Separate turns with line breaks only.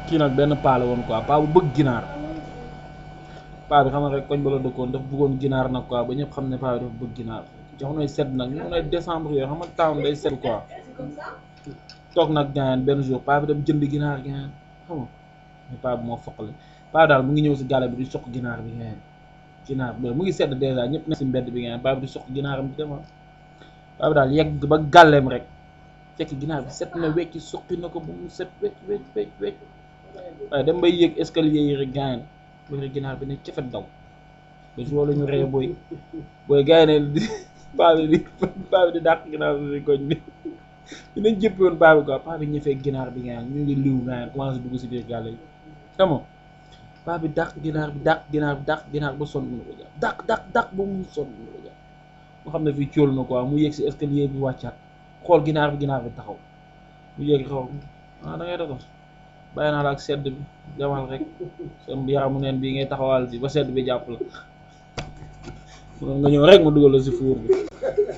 kii nag benn paa la woon quoi paa bu bëgg ginaar paa bi xam nga rek koñ ba la dëkkoon dafa bëggoon ginaar nag quoi ba ñëpp xam ne paa bi dafa bëgg ginaar jamonoy sedd nag ñu ne décembre yooyu xam nga town day sedd quoi toog nag gaañaan benn jour paa bi dem jënd ginaar gaañaan xam nga mais paa bi moo foqale paa bi daal mu ngi ñëw si gàlle bi di soq ginaar bi gaañaan ginaar bi mu ngi sedd dèjà ñëpp ne si mbedd bi gaañaan paa bi di soq ginaaram bi dem paa bi daal yegg ba gàlleem rek fekk ginaar bi set na wecc suqi na ko bu mu set wecc wecc wecc wecc waaye dem bay yéeg escalier yi rek gaañaan bari ginaar bi ne cafet daw ba si loolu ñu ree booy booy gars yi ne paa bi di paa bi di dàq ginaar bi si koñ bi dinañ jëppi woon paa bi quoi paa bi ñëfee ginaar bi gaañaan ñu ngi liw gaañaan commencé dugg si biir gàlle yi xam nga paa bi dàq ginaar bi dàq ginaar bi dàq ginaar ba sonn mënu ko jàpp dàq dàq dàq ba mu sonn mënu ko jàpp mu xam ne fii cóol na quoi mu yéeg si escalier bi wàccaat xool ginaar bi ginaar bi taxaw mu yéeg xaw ah da ngay dox bàyyi naa la ak sedd bi jamal rek seen yaramu neen bii ngay taxawal bi ba sedd bi jàpp la nga ñëw rek mu dugal la si fuur bi